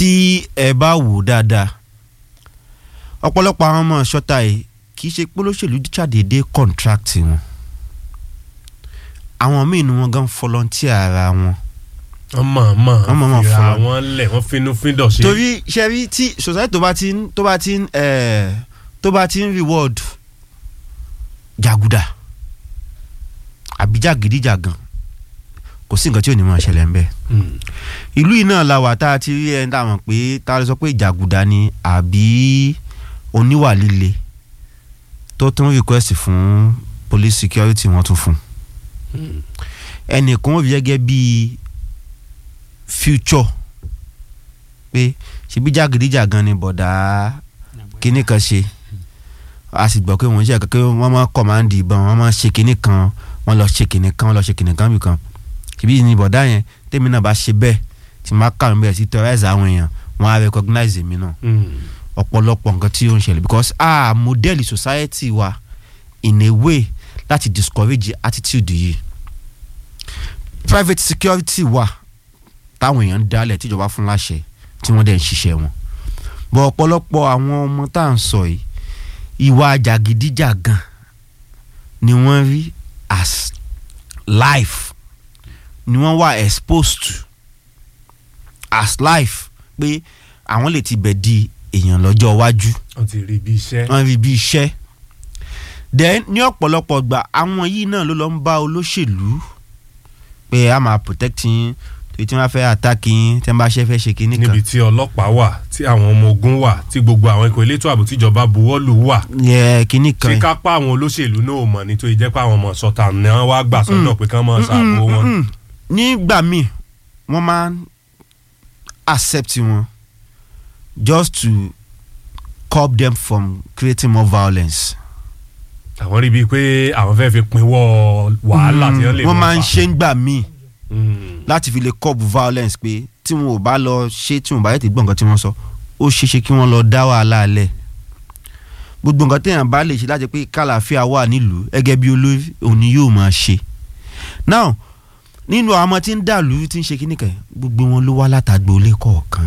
tí ẹ bá wò dáadáa ọ̀pọ̀lọpọ̀ àwọn ọmọ ṣọ́ta yìí kì í ṣe pé olóṣèlú ṣàdédé contract wọn àwọn míì ni wọ́n gan volunteer ara wọn wọ́n mọ̀ mọ̀ Wọ́n mọ̀ mọ̀ fira fọlọ́. wọn lẹ̀ wọ́n finú fíndọ̀ ṣe. torí ṣẹ́rí tí society tó bá ti ń tó bá ti ń eh, tó bá ti ń reward jàgùdà àbí jàgídíjàgan kò sí nǹkan tí ò ní máa ṣẹlẹ̀ ńbẹ̀ Mm. ìlú yìí náà la wà tá a ti rí ẹni tá a mọ̀ pé tá a lè sọ pé jàgùdà ni àbí oníwà líle tó tún request fún police security wọ́n tún fún ẹnìkan ó rí gẹ́gẹ́ bíi future pé ṣebí jàgídíjàgan ni bọ̀dá kinní kan ṣe a sì gbọ́ pé wọ́n ṣe àkàkẹ́ wọ́n máa kọ̀mándì ìbọn wọ́n máa ṣe kinní kan wọ́n lọ ṣe kinní kan wọ́n lọ ṣe kinní kan bìkan ṣebí ni bọ̀dá yẹn tèmi náà bá ṣe bẹ́ẹ̀ tí máa kà mí bẹ́ẹ̀ sí terrorize àwọn èèyàn wọ́n á recognize mi náà Mm. ọ̀pọ̀lọpọ̀ nǹkan tí ó ń ṣẹlẹ̀ because ah model society wa in a way láti discourage attitude yìí private security wa táwọn èèyàn ń dálẹ̀ tíjọba fún láṣẹ tí wọ́n dẹ̀ ń ṣiṣẹ́ wọn bọ̀ ọ̀pọ̀lọpọ̀ àwọn ọmọ tá à ń sọ yìí ìwà jàgídíjàgan ni wọ́n rí as life ni wọ́n wà exposed to as life pé àwọn lè ti bẹ̀ di èèyàn lọ́jọ́ iwájú wọ́n ti rí bí iṣẹ́. wọ́n rí bí iṣẹ́ then ní ọ̀pọ̀lọpọ̀ gbà àwọn yìí náà ló lọ ń bá olóṣèlú pé a máa protect yín torí tí wọ́n fẹ́ attack yín tí wọ́n bá ṣe fẹ́ ṣe kinní kan níbi tí ọlọ́pàá wà tí àwọn ọmọ ogun wà tí gbogbo àwọn ikọ̀ elétò ààbò tíjọba buwọ́lù wà yẹ kinní tí kan kápá àwọn olóṣèlú náà ò mọ̀ nítorí jẹ́ pé àwọn ọmọ sọ̀tà ni wọ́n wá gbà sọ́dọ̀ pé kán mọ̀ ṣàbò wọn. Mm-mm. nígbà míì wọ́n máa ń accept wọn just to curb them from creating more violence. àwọn rí bíi pé àwọn fẹ́ fi pinwọ́ wàhálà tí wọ́n lè wọ́n mọ̀ máa ń fà. ṣe ń gbà míì Mm. láti fi lè curb violence pé tí wọn ò bá lọ ṣe tí wọn ò bá yẹ ti gbọ́ nǹkan tí wọ́n sọ ó ṣeé ṣe kí wọ́n lọ dá wàhálà alẹ̀ gbogbo nǹkan téèyàn bá lè ṣe láti pé kàlàáfíà wà nílùú gẹ́gẹ́ bí olórí òní yóò máa ṣe now nínú àwọn ọmọ tí ń dàlú tí ń ṣe kíní kan gbogbo wọn ló wá látàgbò ilé kọ̀ọ̀kan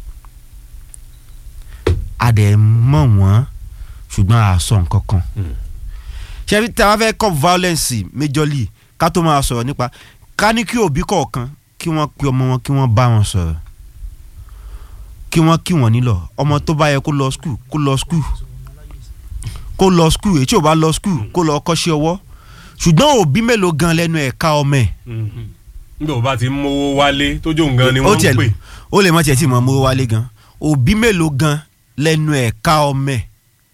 a dẹ̀ mọ̀ wọ́n ṣùgbọ́n a sọ nǹkan kan Mm. ṣe tí a bá fẹ́ curb violence majorly ká tó máa sọ̀rọ̀ nípa ká ní kí òbí kọ̀ọ̀kan kí wọ́n pe ọmọ wọn kí wọ́n bá wọn sọ̀rọ̀ kí wọ́n kí wọ́n nílọ̀ ọmọ tó bá yẹ kó lọ skul kó lọ skul kó lọ skul èyí tí ò bá lọ skul kó lọ kọ́ṣẹ́ ọwọ́ ṣùgbọ́n òbí mélòó gan lẹ́nu ẹ̀ka ọmọ ẹ̀ Mm. nígbà wo bá ti ń mówó wálé tójú nǹkan ni ó wọ́n ń tiẹ̀ pè. ó lè má tiẹ̀ tí mọ̀ mọ́ wálé gan òbí mélòó gan lẹ́nu ẹ̀ka ọmọ ẹ̀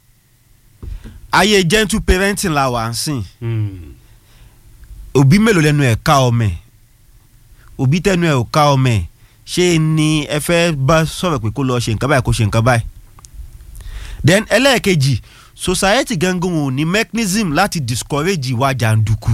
ayé gentle parenting la wà ń sìn Mm. òbí mélòó lẹ́nu ẹ̀ ká ọmọ ẹ̀ òbí tẹnu ẹ̀ ò ká ọmọ ẹ̀ ṣé ni ẹ fẹ́ bá sọ̀rọ̀ pé kó lọ ṣe nǹkan báyìí kó ṣe nǹkan báyìí then ẹlẹ́ẹ̀kejì society gangan ò ní mechanism láti discourage ìwà jàǹdùkú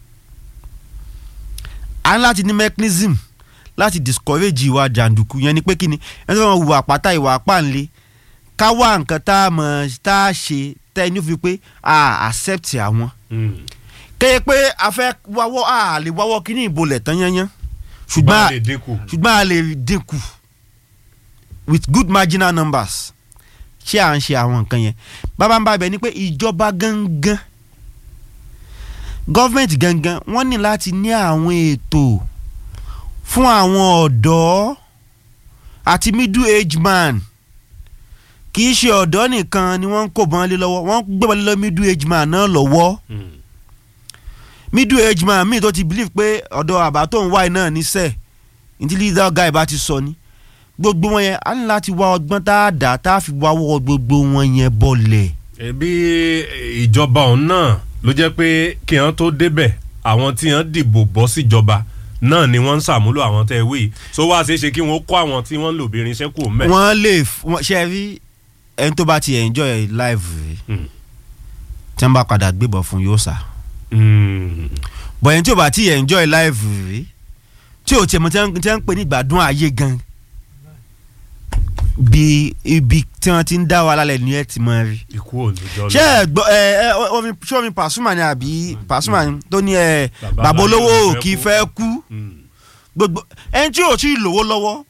a ní láti ní mechanism láti discourage ìwà jàǹdùkú yẹn ni pé kí ni ẹni tó wọn hùwà pátá ìwà pàǹlẹ̀ ká wá nǹkan tá a mọ̀ tá a ṣe tẹ́ ẹni fi pé a accept àwọn Mm. kéye pé a fẹ́ wáwọ́ a lè wáwọ́ kíní ìbolẹ̀ tán yányán ṣùgbọ́n ṣùgbọ́n a lè dínkù. ṣùgbọ́n a lè dínkù with good marginal numbers ṣé à ń ṣe àwọn nǹkan yẹn bàbá ń bá ibẹ̀ ni pé ìjọba gangan gọ́fẹ̀ntì gangan wọ́n ní láti ní àwọn ètò fún àwọn ọ̀dọ́ àti middle age man kì í ṣe ọ̀dọ́ nìkan ni wọ́n ń kó bọ́n lé lọ́wọ́ wọ́n ń gbé bọ́n lé lọ́wọ́ middle age man náà lọ́wọ́ Mm. middle age man mi tó ti believe pé ọ̀dọ̀ àbá tó ń wáyé náà níṣẹ́ ní leader guy bá ti sọ ni gbogbo wọn yẹn á ní láti wá ọgbọ́n tá a dà tá a fi wá wọ́ gbogbo wọn yẹn bọ̀lẹ̀. ẹbí ìjọba ọ̀hún náà ló jẹ́ pé kí wọ́n tó débẹ̀ àwọn tí wọ́n dìbò bọ́ síjọba náà ni wọ́n ń ṣàmúlò àwọn tẹ́ ẹ wí so wá ṣeé ṣe kí wọ́n kó àwọn tí wọ́n ń lò bí irinṣẹ́ kù mẹ́. wọ́n lè f- wọ́n- ṣe rí ẹni tó bá ti enjoy life rẹ̀ Mm. tí wọ́n bá padà gbébọn fún yóò sá Mm. bọ̀ ẹni tí ò bá ti enjoy life rẹ̀ tí ò tiẹ̀ mọ̀ tí wọ́n tí wọ́n ń pè ní ìgbádùn ayé gan bí ibi tí wọ́n ti ń dá wa lálẹ́ ní ẹ̀ ti mọ̀ rí. ikú ò ní jọ ṣé ẹ gbọ́ ẹ ẹ omi ṣé omi Pasuma ni àbí Pasuma ni tó ní ẹ Bàbá bàbá olówó aláyé ò ò kì í fẹ́ fẹ́ kú Mm. gbogbo ẹni tí ò tí ì lówó lọ́wọ́